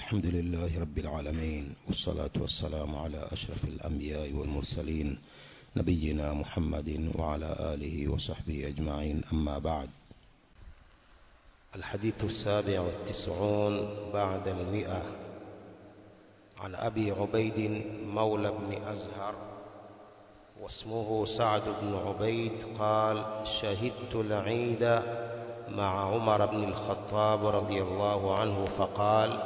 الحمد لله رب العالمين والصلاة والسلام على أشرف الأنبياء والمرسلين نبينا محمد وعلى آله وصحبه أجمعين أما بعد الحديث السابع والتسعون بعد المئة عن أبي عبيد مولى بن أزهر واسمه سعد بن عبيد قال شهدت العيد مع عمر بن الخطاب رضي الله عنه فقال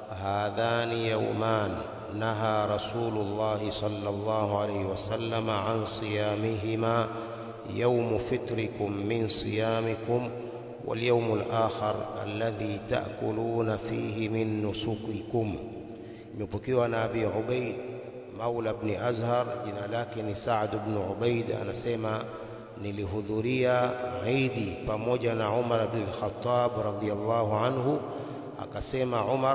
هذان يومان نهى رسول الله صلى الله عليه وسلم عن صيامهما يوم فطركم من صيامكم واليوم الآخر الذي تأكلون فيه من نسككم imepokewa na Abi Ubaid Maula ibn Azhar jina lake ni Saad ibn Ubaid anasema nilihudhuria Eid pamoja na Umar ibn al-Khattab radhiyallahu anhu akasema Umar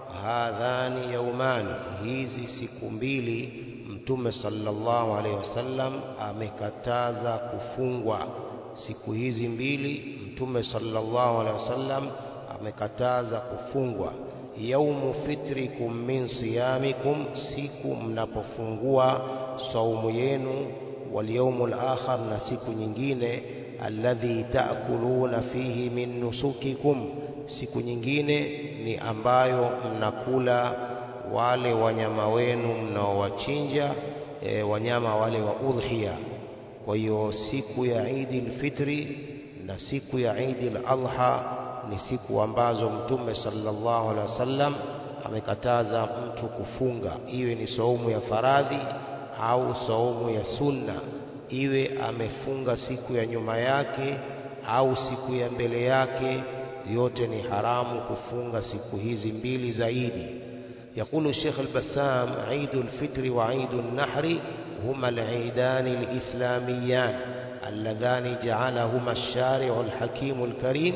hadhani yaumani hizi siku mbili mtume sallallahu alaihi wasallam amekataza kufungwa siku hizi mbili mtume sallallahu alaihi wasallam amekataza kufungwa yaumu fitrikum min siyamikum siku mnapofungua saumu yenu wal yaumul akhar na siku nyingine alladhi taakuluna fihi min nusukikum siku nyingine ni ambayo mnakula wale wanyama wenu mnaowachinja e, wanyama wale wa udhiya kwa hiyo siku ya Eid al-Fitri na siku ya Eid al-Adha ni siku ambazo mtume sallallahu alaihi wasallam amekataza mtu kufunga iwe ni saumu ya faradhi au saumu ya sunna iwe amefunga siku ya nyuma yake au siku ya mbele yake yote ni haramu kufunga siku hizi mbili zaidi يقول الشيخ البسام عيد الفطر وعيد النحر هما العيدان الإسلاميان اللذان جعلهما الشارع الحكيم الكريم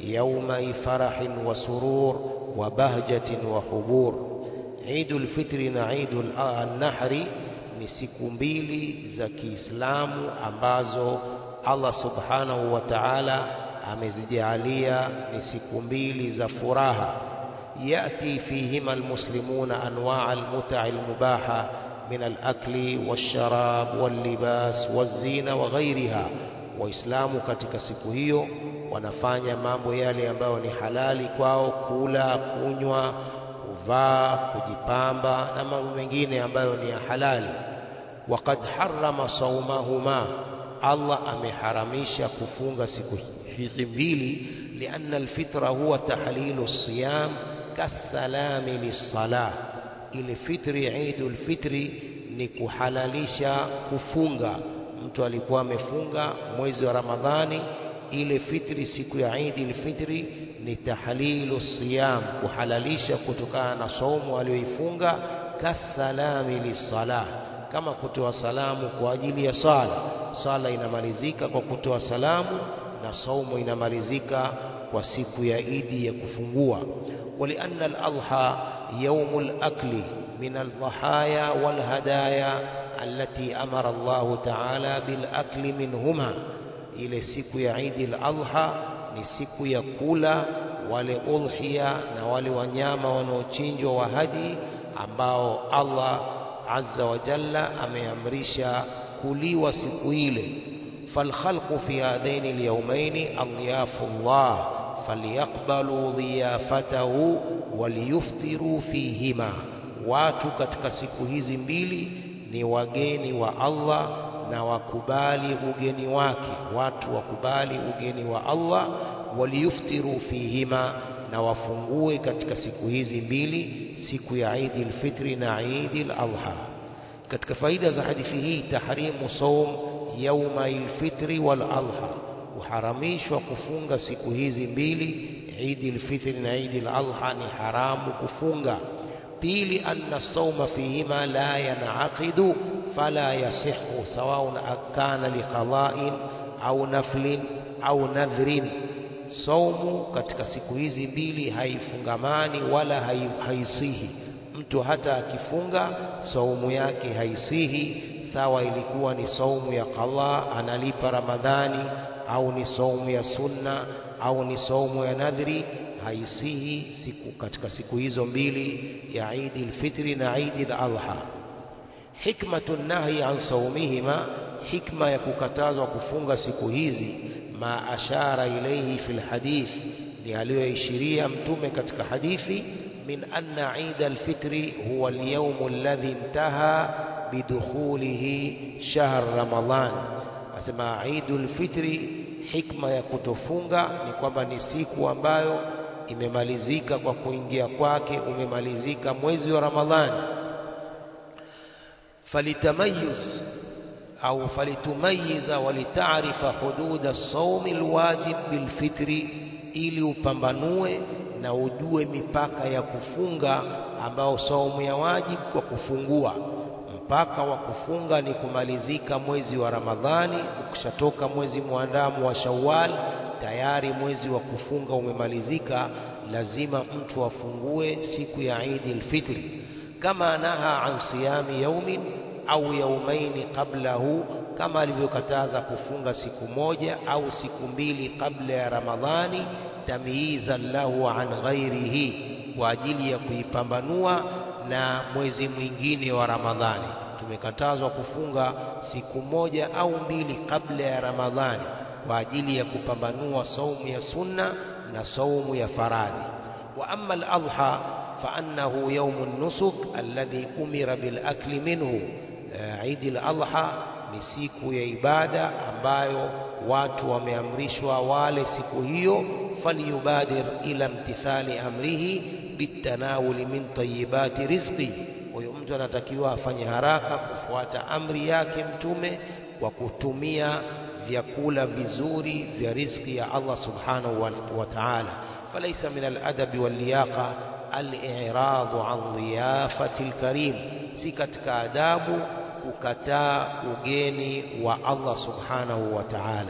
يومي فرح وسرور وبهجة وحبور عيد الفطر وعيد النحر ni siku mbili za Kiislamu ambazo Allah Subhanahu wa Ta'ala amezijalia ni siku mbili za furaha yati fihima almuslimuna anwaa almutaa almubaha min alakli walsharab wallibas wazina wa ghairiha waislamu katika siku hiyo wanafanya mambo yale ambayo ni halali kwao kula kunywa kuvaa kujipamba na mambo mengine ambayo ni ya halali waqad harrama saumahuma Allah ameharamisha kufunga siku hizi mbili lianna alfitra huwa tahlilu siyam kasalami lissalah ile fitri Eidul Fitri ni kuhalalisha kufunga mtu alikuwa amefunga mwezi wa Ramadhani ile fitri siku ya Eidul Fitri ni tahlilu siyam kuhalalisha kutokana na saumu aliyoifunga kasalami lissalah kama kutoa salamu kwa ajili ya sala sala inamalizika kwa kutoa salamu na saumu inamalizika kwa siku ya idi ya kufungua walianna al-adha يوم الأكل من الضحايا والهدايا التي أمر الله تعالى بالأكل منهما ile siku ya Eid al-Adha ni siku ya kula wale udhiya na wale wanyama wanaochinjwa wa haji ambao Allah azza wa jalla ameamrisha kuliwa siku ile falkhalqu fi hadaini alyawmaini adiyafullah falyaqbalu dhiyafatahu waliyuftiru fihima watu katika siku hizi mbili ni wageni wa Allah na wakubali ugeni wake watu wakubali ugeni wa Allah waliyuftiru fihima na wafungue katika siku hizi mbili siku ya Eid al-Fitri na Eid al-Adha katika faida za hadithi hii tahrimu saum yauma al-fitri wal adha kuharamishwa kufunga siku hizi mbili Eid al-Fitri na Eid al-Adha ni haramu kufunga pili anna sauma fihima la yanaqidu fala yasihu sawaun akana liqada'in au naflin au nadhrin saumu katika siku hizi mbili haifungamani wala haisihi mtu hata akifunga saumu yake haisihi sawa ilikuwa ni saumu ya qadha analipa ramadhani au ni saumu ya sunna au ni saumu ya nadhri haisihi siku katika siku hizo mbili ya Idi al-Fitri na Idi al-Adha. Hikmatu nahyi an saumihima, hikma ya kukatazwa kufunga siku hizi, ma ashara ilayhi fil hadith, ni aliyoishiria Mtume katika hadithi, min anna Eid al-Fitri huwa al-yawm alladhi intaha bidukhulihi shahr Ramadan. Asema Eid al-Fitri hikma ya kutofunga ni kwamba ni siku ambayo imemalizika kwa kuingia kwake, umemalizika mwezi wa Ramadhani. Falitamayuz au falitumayiza walitaarifa hududa saumi alwajib bilfitri, ili upambanue na ujue mipaka ya kufunga ambao saumu ya wajib kwa kufungua mpaka wa kufunga ni kumalizika mwezi wa Ramadhani. Ukishatoka mwezi mwandamo wa Shawwal, tayari mwezi wa kufunga umemalizika. Lazima mtu afungue siku ya Idi al-Fitri, kama naha an siyami yaumin au yaumaini qablahu, kama alivyokataza kufunga siku moja au siku mbili kabla ya Ramadhani, tamyizan lahu an ghairihi, kwa ajili ya kuipambanua na mwezi mwingine wa Ramadhani. Tumekatazwa kufunga siku moja au mbili kabla ya Ramadhani kwa ajili ya kupambanua saumu ya sunna na saumu ya faradhi. Wa amma al-adha fa annahu yawmu nusuk alladhi umira bil akli minhu, Eid al-Adha ni siku ya ibada ambayo watu wameamrishwa wale siku hiyo, falyubadir ila imtithali amrihi bitanawuli min tayyibati rizqi. Huyo mtu anatakiwa afanye haraka kufuata amri yake Mtume kwa kutumia vyakula vizuri vya riziki ya Allah subhanahu wa ta'ala. Falaisa min aladabi walliyaqa aliradu an dhiyafati alkarim, si katika adabu kukataa ugeni wa Allah subhanahu wa ta'ala.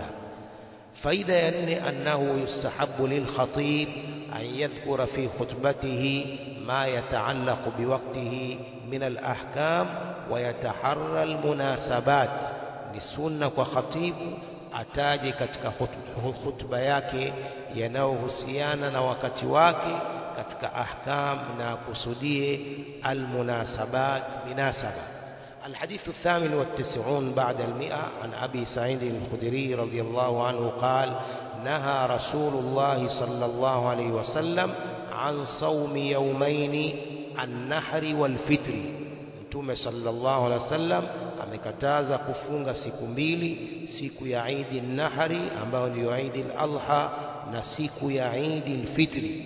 Faida ya nne, annahu yustahabu lilkhatib an yadhkura fi khutbatihi ma yataallaqu biwaqtihi min alahkam wa yataharra almunasabat, ni sunna kwa khatibu ataje katika khutba yake yanayohusiana na wakati wake katika ahkam na kusudie almunasabat minasaba. الحديث الثامن والتسعون بعد المئة عن أبي سعيد الخدري رضي الله عنه قال نهى رسول الله صلى الله عليه وسلم عن صوم يومين النحر والفطر Mtume sallallahu alaihi wasallam amekataza kufunga siku mbili, siku ya Idi Nahari ambayo ndiyo Idi al-Adha na siku ya Idi al-Fitri.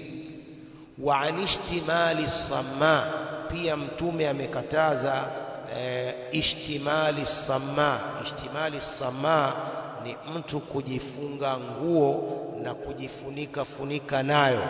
Wa an ishtimali samma, pia Mtume amekataza e, ishtimali samma. Ishtimali samma ni mtu kujifunga nguo na kujifunika funika nayo.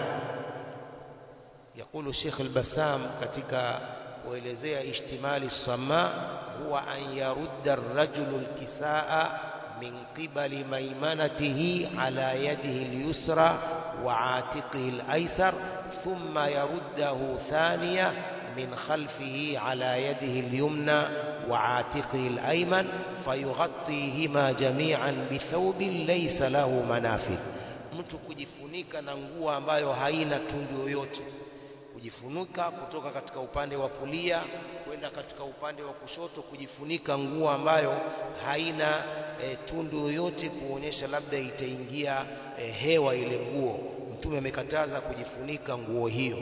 Yakulu Sheikh al-Bassam katika kuelezea ishtimali sama huwa an yarudda ar-rajulu al-kisaa min qibali maymanatihi ala yadihi al-yusra wa atiqihi al-aysar thumma yaruddahu thaniya min khalfihi ala yadihi al-yumna wa atiqihi al-ayman fayughattihima jami'an bithawbin laysa lahu manafidh, mtu kujifunika na nguo ambayo haina tundu yoyote kujifunika kutoka katika upande wa kulia kwenda katika upande wa kushoto, kujifunika nguo ambayo haina e, tundu yoyote kuonyesha labda itaingia e, hewa ile nguo. Mtume amekataza kujifunika nguo hiyo.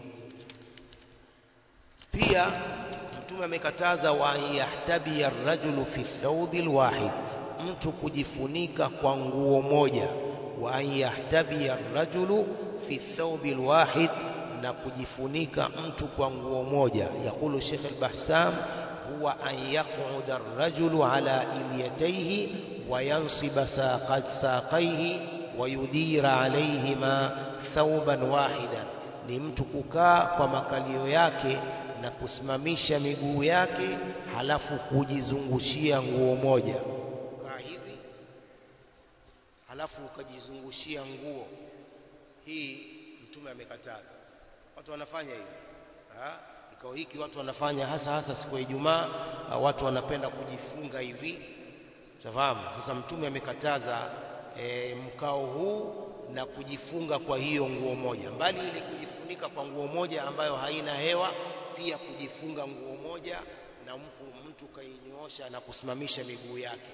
Pia Mtume amekataza wa yahtabi ar-rajulu fi thawbi al-wahid, mtu kujifunika kwa nguo moja. Wa an yahtabi ar-rajulu fi thawbi al-wahid na kujifunika mtu kwa nguo moja. Yakulu Sheikh al-Bassam huwa an yaquda ar-rajulu ala ilyatayhi wa yansiba saqayhi wa yudira alayhima thawban wahidan, ni mtu kukaa kwa makalio yake na kusimamisha miguu yake halafu kujizungushia nguo moja. Kaa hivi halafu ukajizungushia nguo hii, Mtume amekataza watu wanafanya hivi kikao hiki watu wanafanya hasa hasa siku ya Ijumaa, watu wanapenda kujifunga hivi, tafahamu. Sasa Mtume amekataza e, mkao huu na kujifunga kwa hiyo nguo moja mbali ile kujifunika kwa nguo moja ambayo haina hewa pia kujifunga nguo moja na mtu, mtu kainyoosha na kusimamisha miguu yake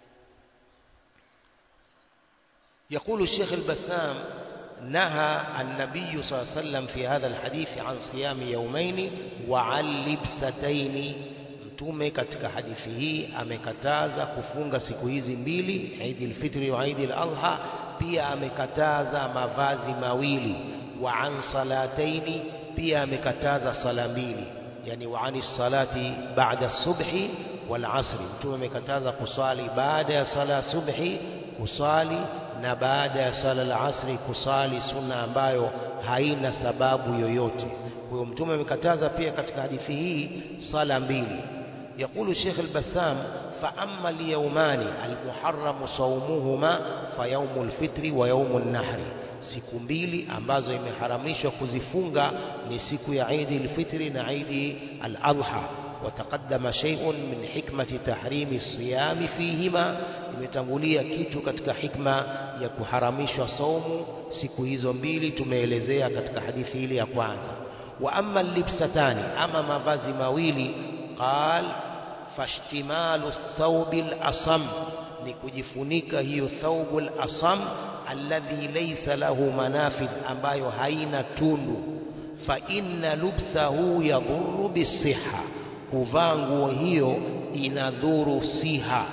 يقول الشيخ البسام نهى النبي صلى الله عليه وسلم في هذا الحديث عن صيام يومين وعن لبستين mtume katika hadithi hii amekataza kufunga siku hizi mbili Eid al-Fitr wa Eid al-Adha pia amekataza mavazi mawili wa an salataini pia amekataza sala mbili yani wa ani salati ba'da subhi wal asri mtume amekataza kusali baada ya sala subhi kusali na baada ya sala al-asri kusali sunna ambayo haina sababu yoyote. Kwa hiyo mtume amekataza pia katika hadithi hii sala mbili. يقول الشيخ البسام فأما اليومان المحرم صومهما فيوم الفطر ويوم النحر siku mbili ambazo imeharamishwa kuzifunga ni siku ya Eid al-Fitri na Eid al-Adha وتقدم شيء من حكمة تحريم الصيام فيهما imetangulia kitu katika hikma ya kuharamishwa saumu siku hizo mbili tumeelezea katika hadithi ile ya kwanza wa amma libsatani ama mavazi mawili qal fashtimalu thawbi al-asam ni kujifunika hiyo thawbu al-asam alladhi laysa lahu manafidh ambayo haina tundu fa inna lubsahu yadhurru bisihha kuvaa nguo hiyo inadhuru siha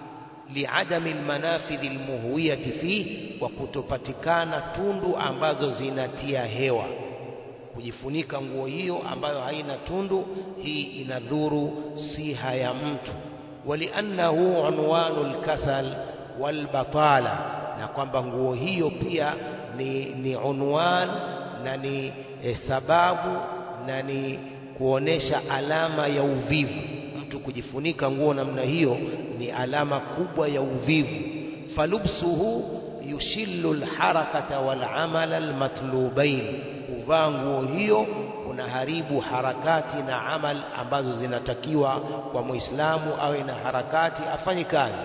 liadami almanafidhi almuhwiyati fi kwa kutopatikana tundu ambazo zinatia hewa kujifunika nguo hiyo ambayo haina tundu hii inadhuru siha ya mtu waliannahu unwanu alkasal walbatala na kwamba nguo hiyo pia ni, ni unwan na ni eh, sababu na ni kuonesha alama ya uvivu mtu kujifunika nguo namna hiyo ni alama kubwa ya uvivu falubsuhu yushillu alharakata walamala almatlubain kuvaa nguo hiyo kunaharibu harakati na amal ambazo zinatakiwa kwa muislamu awe na harakati afanye kazi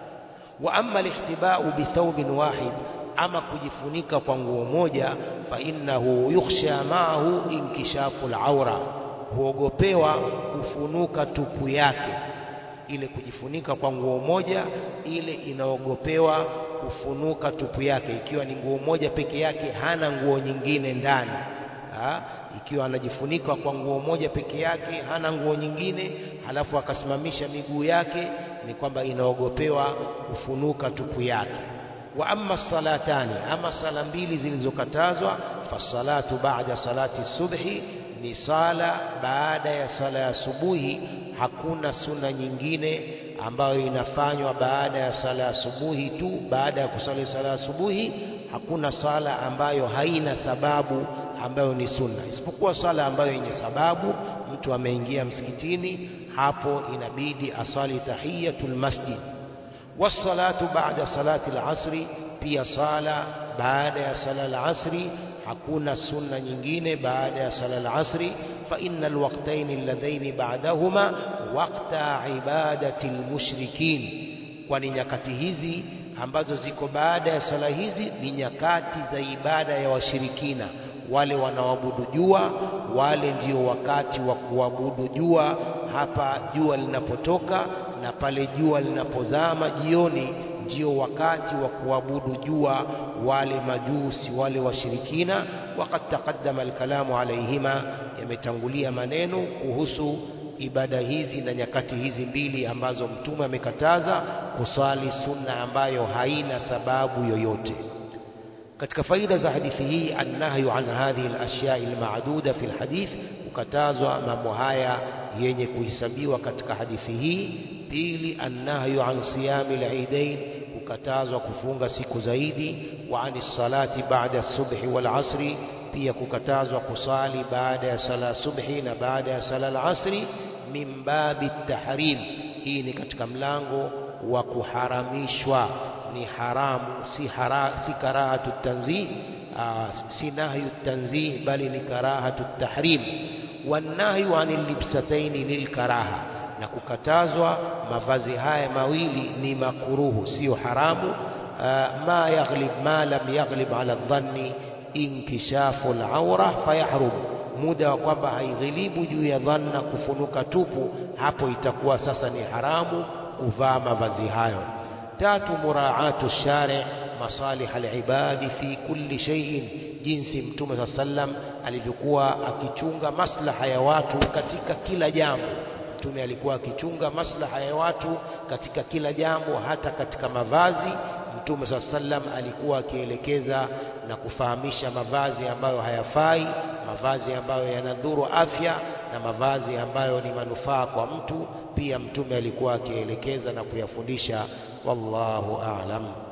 wa amma alihtibau bithawbin wahid ama kujifunika kwa nguo moja fa innahu yukhsha ma'ahu inkishafu al-awra huogopewa kufunuka tupu yake ile kujifunika kwa nguo moja ile inaogopewa kufunuka tupu yake ikiwa ni nguo moja peke yake hana nguo nyingine ndani ha? ikiwa anajifunika kwa nguo moja peke yake hana nguo nyingine halafu akasimamisha miguu yake ni kwamba inaogopewa kufunuka tupu yake wa amma salatani ama sala mbili zilizokatazwa fasalatu ba'da salati subhi ni sala baada ya sala ya subuhi hakuna suna nyingine ambayo inafanywa baada ya sala ya subuhi tu baada ya kusali sala ya subuhi hakuna sala ambayo haina sababu ambayo ni sunna isipokuwa sala ambayo yenye sababu mtu ameingia msikitini hapo inabidi asali tahiyatul masjid wassalatu ba'da salati al-asri pia sala baada ya sala al-asri hakuna sunna nyingine baada ya sala al-asri fa innal waqtayn alladhaini ba'dahuma waqta ibadati al-mushrikin kwani nyakati hizi ambazo ziko baada ya sala hizi ni nyakati za ibada ya washirikina wale wanaoabudu jua wale ndio wakati wa kuabudu jua hapa jua linapotoka na pale jua linapozama jioni ndio wakati wa kuabudu jua wale majusi wale washirikina waqad taqaddama alkalamu alaihima yametangulia maneno kuhusu ibada hizi na nyakati hizi mbili ambazo mtume amekataza kusali sunna ambayo haina sababu yoyote katika faida za hadithi hii annahyu an hadhihi alashya almaduda fi alhadith kukatazwa mambo haya yenye kuhesabiwa katika hadithi hii pili annahyu an siyami alidain kukatazwa kufunga siku zaidi wa ani salati baada subhi wal asri pia kukatazwa kusali baada ya sala subhi na baada ya sala al-asri min babi tahrim hii ni katika mlango wa kuharamishwa ni haramu si, hara, si karahatu tanzih si nahyu tanzih bali ni karahatu tahrim wanahyu anil libsataini lilkaraha na kukatazwa mavazi haya mawili ni makuruhu sio haramu ma yaghlib ma lam yaghlib ala dhanni inkishafu al-awra fayahrum muda wa kwamba haighilibu juu ya dhanna kufunuka tupu hapo itakuwa sasa ni haramu kuvaa mavazi hayo tatu muraatu shari masalih alibadi fi kulli shay'in jinsi mtume saa sallam alivyokuwa akichunga maslaha ya watu katika kila jambo mtume alikuwa akichunga maslaha ya watu katika kila jambo hata katika mavazi mtume saa sallam alikuwa akielekeza na kufahamisha mavazi ambayo hayafai mavazi ambayo yanadhuru afya na mavazi ambayo ni manufaa kwa mtu pia mtume alikuwa akielekeza na kuyafundisha wallahu a'lam